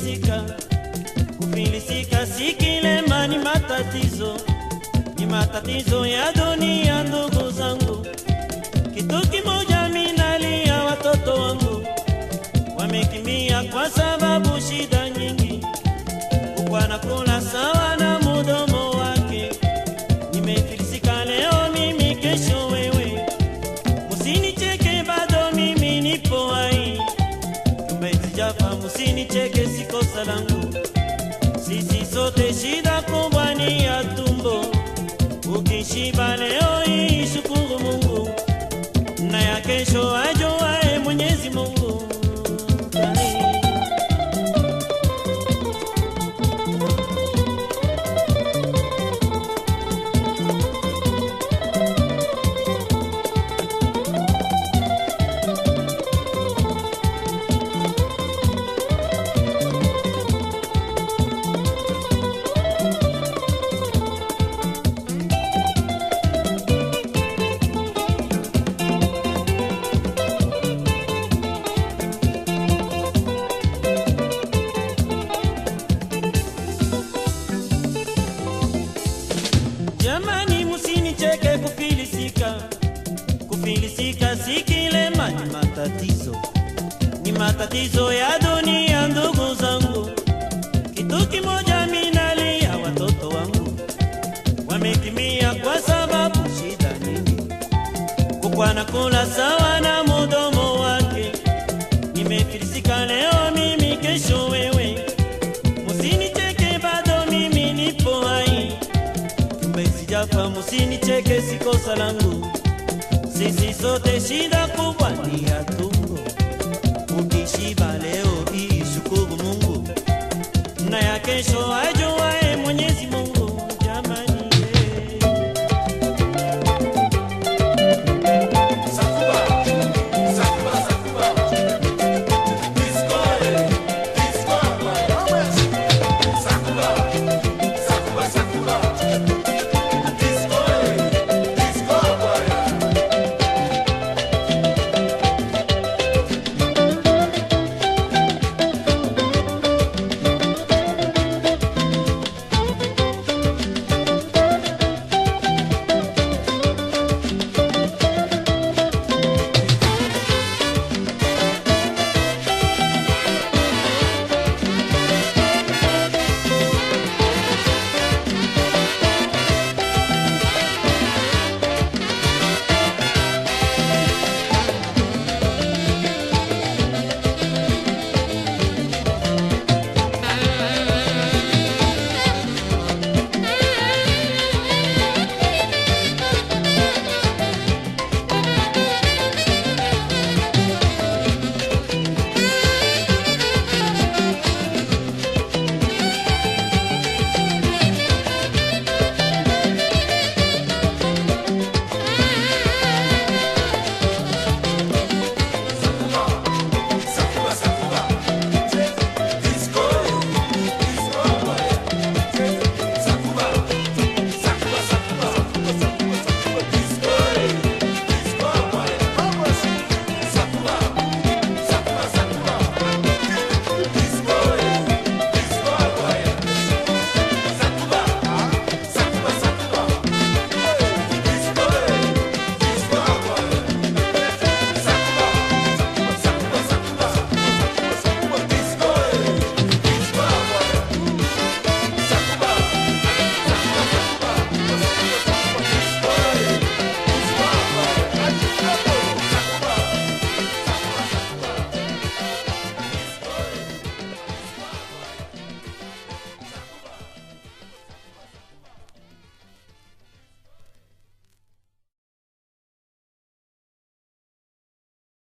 kufilisika. Kufilisika si kilema, ni matatizo, ni matatizo ya dunia, ndugu zangu. Kitu kimoja minalia, watoto wangu wamekimbia kwa sababu shida nyingi, kukwana kula sawa na mudomo wake. Nimefilisika leo mimi, kesho wewe, musinicheke bado mimi nipo hai, tumetijafa, musinicheke si kosa langu. Sisi sote shida kubwa ni ya tumbo, ukishiba leo hii shukuru Mungu, na ya kesho ajuae Mwenyezi Mungu. Ai. Jamani, musinicheke kufilisika. Kufilisika si kilema, ni matatizo, ni matatizo ya dunia, ndugu zangu. Kitu kimoja minalia, watoto wangu wamekimbia kwa sababu shida nyingi, kukwana kula sawa na mudomo wake. Nimefilisika leo mimi, kesho wewe, musinicheke bado mimi nipo hai kumbe sijafa, musinicheke, si kosa langu. Sisi sote shida kubwa ni ya tumbo, ukishiba leo hii shukuru Mungu, na ya kesho aje